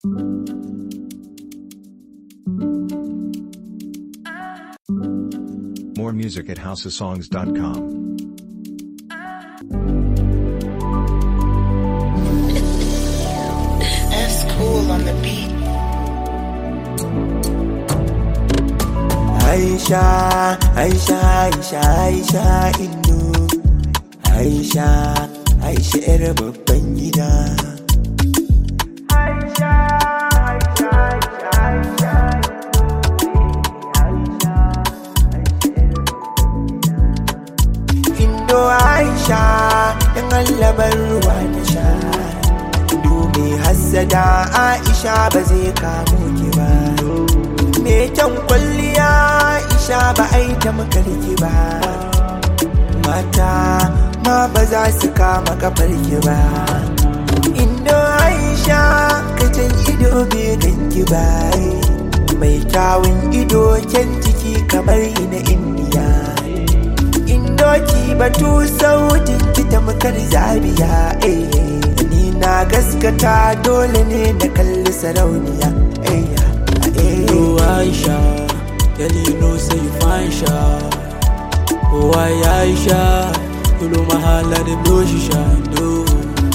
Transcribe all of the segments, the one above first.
More music at houseofsongs.com. That's cool on the beat. Aisha, Aisha, Aisha, Aisha Indo Aisha, Aisha ‘yar babban gida Aisha, Aisha, Aisha, Aisha Indo Aisha, Aisha ‘yar babban gida Indo Aisha, ‘yan allabar ruwa na sha Indo mai hassada Aisha ba zai kamo ki ba me kyan kwalliya isha ba a yi ta makarki ba mata ma ba za su kama kafarki ba indo aisha kacin ido bai ganki ba mai kyawun ido kyan jiki kamar ina indiya indo ki batu sautin ki ta makar zabiya eh ni na gaskata dole ne na kalli sarauniya eh Oh Aisha, girl you know say you fine sha. Oh I Aisha, you know my heart like the blow she shine. Oh.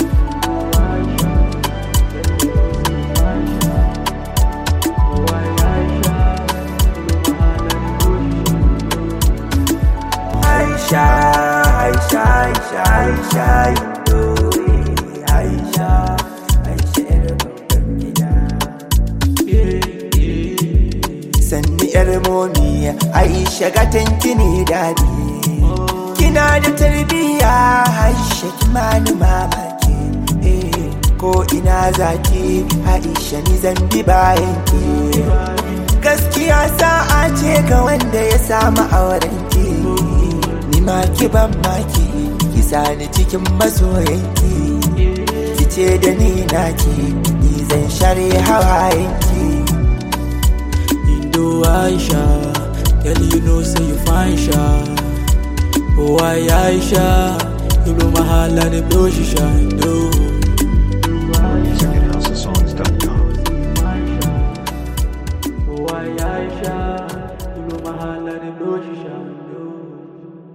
Aisha, Aisha, Aisha, Aisha, Indo, eh, Aisha, Aisha, ‘yar babban gida. Sanni ‘yar momi, Aisha gatanki ne dadi. Kina da tarbiyya, Aisha kimani mamaki. Eh, ko ina zaki, Aisha ni zan bi bayan ki. Gaskiya sa'a ce ga wanda ya samu auren ki. Ni ma ki ban maki, ki sani cikin masoyanki. Ki ce da ni naki, ni zan share hawayenki. Indo Aisha, girl you know say you fine sha. Oh I Aisha, you know my heart like the blow she shine. Oh.